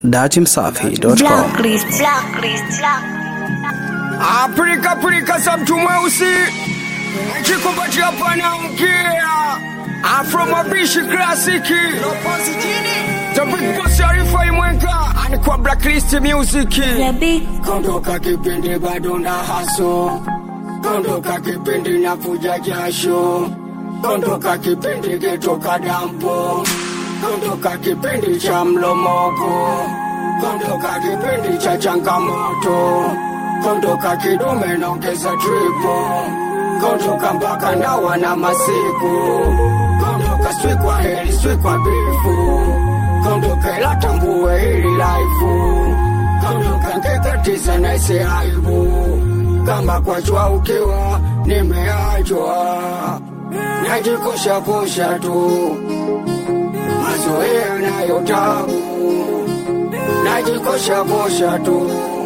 datimsafi.com. Blacklist. Blacklist. Afrika Afrika za mtu mweusi kikupatia pana mkia Afro mabishi klasiki Topic boss Arifa Imwenga Anikuwa Blacklist Music The big Kondoka kipindi bado na haso Kondoka kipindi na fuja jasho Kondoka kipindi kitoka dampo Kondoka kipindi cha mlomoko Kondoka kipindi cha changamoto Kondoka kidume naongeza tripo Kondoka mpaka nawa na masiku Kondoka swi kwa heri swi kwa bifu Kondoka ila tambue hili laifu Kondoka ngekatiza na isi aibu Kama kwa jua ukiwa nimeachwa Najikosha kosha tu Mazoea nayo tabu Najikosha kosha tu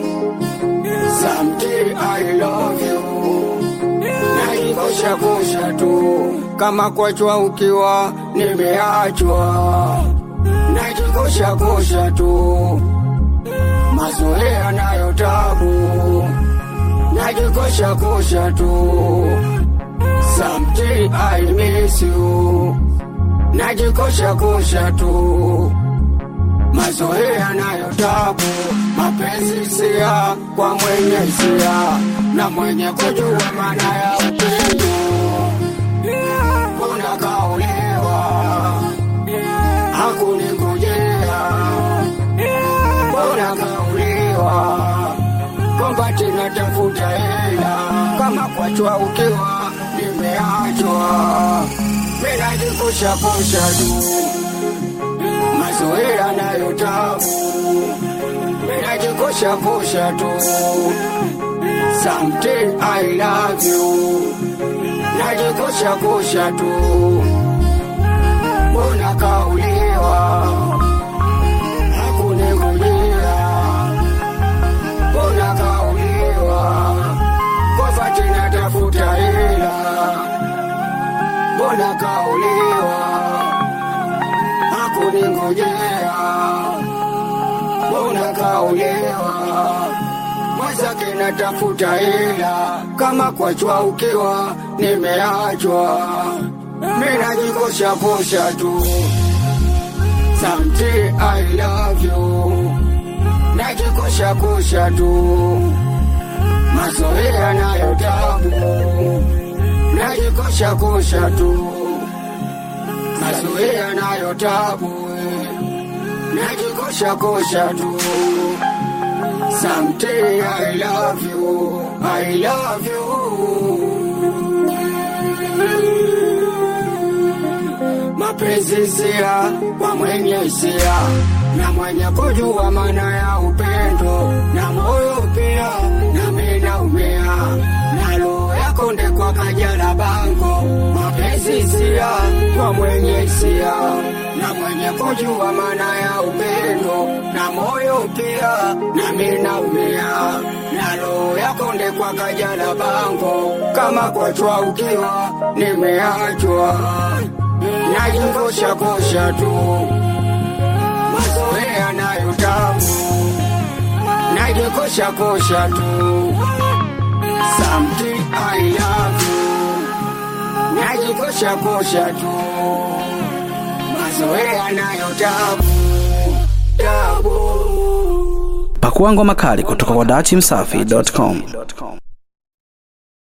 Someday I love you Najikosha kosha tu Kama kwa jua ukiwa nimeachwa Najikosha kosha tu Mazoea nayo tabu Najikosha kosha tu Someday I miss you Najikosha kosha tu Mazoea nayo tabu Mapenzi sia kwa mwenye hisia Na mwenye kujua maana ya upendo Kuna kaulewa Hakuningojea Mbona kaulewa kwamba tena tafuta hela kama kwachwa ukiwa nimeachwa minajipusha pusha tu mazoea nayo tabu minajikosha pusha tu Someday I love you najikosha kusha tu mbona kauliwa hakuningojea mbona kauliwa kosa tena tafuta hela mbona kauliwa hakuningojea mbona kauliwa mwenzake natafuta hela kama kwachwa ukiwa nimeachwa minajikosha kosha tu Someday I love you najikosha kosha tu mazoea nayo tabu najikosha kosha tu mazoea nayo tabu najikosha kosha tu Someday I love you I love you mapenzi sia kwa mwenye hisia na mwenye kujua maana ya upendo na moyo pia nami naumia na roho yako ndekwa kajala bango mapenzi sia kwa mwenye hisia na mwenye kujua maana ya upendo na moyo pia nami naumia na roho yako ndekwa kajala bango kama kwachwa ukiwa nimeachwa najikosha kosha tu mazoea nayo tabu najikosha kosha tu Someday I love you najikosha kosha tu mazoea nayo tabu tabu Pakua ngoma kali kutoka kwa datimsafi.com.